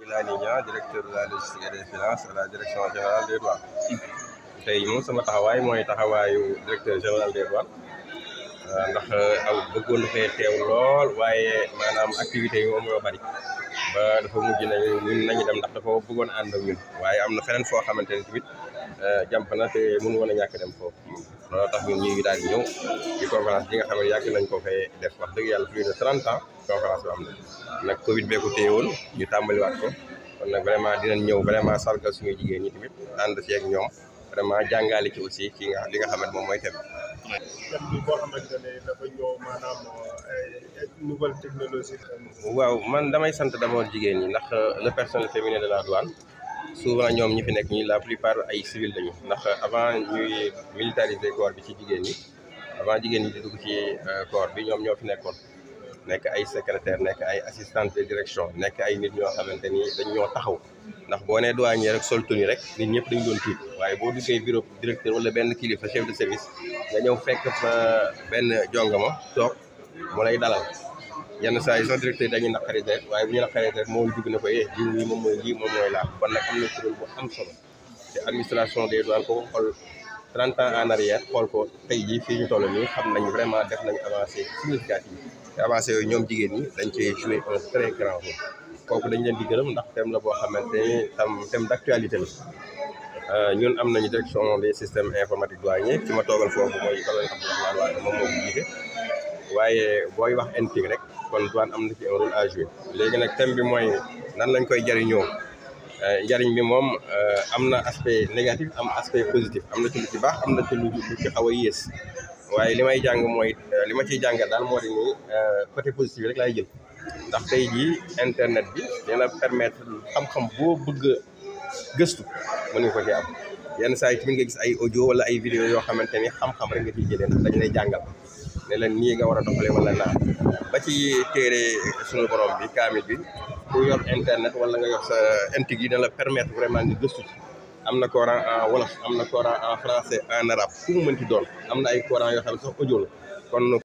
Lani Niang directeur de la logistique et des finances à la direction générale des douanes tey moom sama taxawaay mooy taxawaayu directeur général des douanes ndax aw bëggoon fee teew lool waaye maanaam activités yi moom moo bari ba dafa mujj na ñun nañu dem ndax dafa bëggoon ànd ak ñun waaye am na feneen foo xamante ne tamit jàmp na te mënu woon a ñàkk dem foofu loolu tax ñun ñu ngi daal di ñëw ci conférence bi nga xam ne yàgg nañ ko fay def wax dëgg yàlla plus de trente ans conférence bi am na nag Covid bee ko téye woon ñu tàmbaliwaat ko kon nag vraiment dinañ ñëw vraiment sargal suñu jigéen ñi tamit ànd ci ak ñoom vraiment jàngale ci aussi ki nga li nga xamante moom mooy thème thème bi boo xamante ne dafa ñëw maanaam ay nouvelle technologie. waaw man damay sant d'abord jigéen ñi ndax le personnel féminin de la douane souvent ñoom ñi fi nekk ñi la plupart ay civil lañu ndax avant ñuy militariser corps bi ci jigéen ñi avant jigéen ñi di dugg ci corps bi ñoom ñoo fi nekkoon nekk ay secrétaire nekk ay assistante de direction nekk ay nit ñoo xamante ni dañ ñoo taxaw ndax boo nee douanier rek sol tenue rek nit ñëpp dañ doon tiit waaye boo duggee bureau directeur wala benn kilifa chef de service nga ñëw fekk fa benn jongama toog mu lay dalal yenn saa yi sax directeur yi dañuy naqari rek waaye bu ñu naqaree rek moo dugg na ko eh jiw yi moom mooy lii moom mooy laa kon nag am na kuréel bu am solo te administration des douanes ko xool 30 ans en arrière xool ko tey jii fii ñu toll nii xam nañ vraiment def nañ avancé significatif te avancé yooyu ñoom jigéen ñi dañ cee joué un très grand rôle kooku dañ leen di gërëm ndax thème la boo xamante ni tam thème d' actualité la ñun am nañu direction des systèmes informatiques douaniers ci ma toogal foofu mooy colonel Abdourahmane Wade moom moo ko jiite waaye booy wax NTIC rek kon douane am na ci un rôle à jouer léegi nag thème bi mooy nan lañ koy jariñoo njariñ bi moom am na aspect négatif am aspect positif am na ci lu ci baax am na ci lu ci xaw a yées waaye li may jàng mooy li ma ciy jàngal daal moo di nii côté positif rek laay jël ndax tey jii internet bi dina permettre xam-xam boo bëgg a gëstu mën nga ko ci am yenn saa yi tamit nga gis ay audio wala ay vidéo yoo xamante ni xam-xam rek nga ciy jëlee ndax dañ lay jàngal ne leen nii nga war a doxalee wala naa ba ci téere suñu borom bi kaamil bi ku yor internet wala nga yor sa NTIC yi dina la permettre vraiment nga gëstu ci am na coran en wolof am na coran en français en arabe fu mu mënti doon am na ay coran yoo xam ne sax audio la kon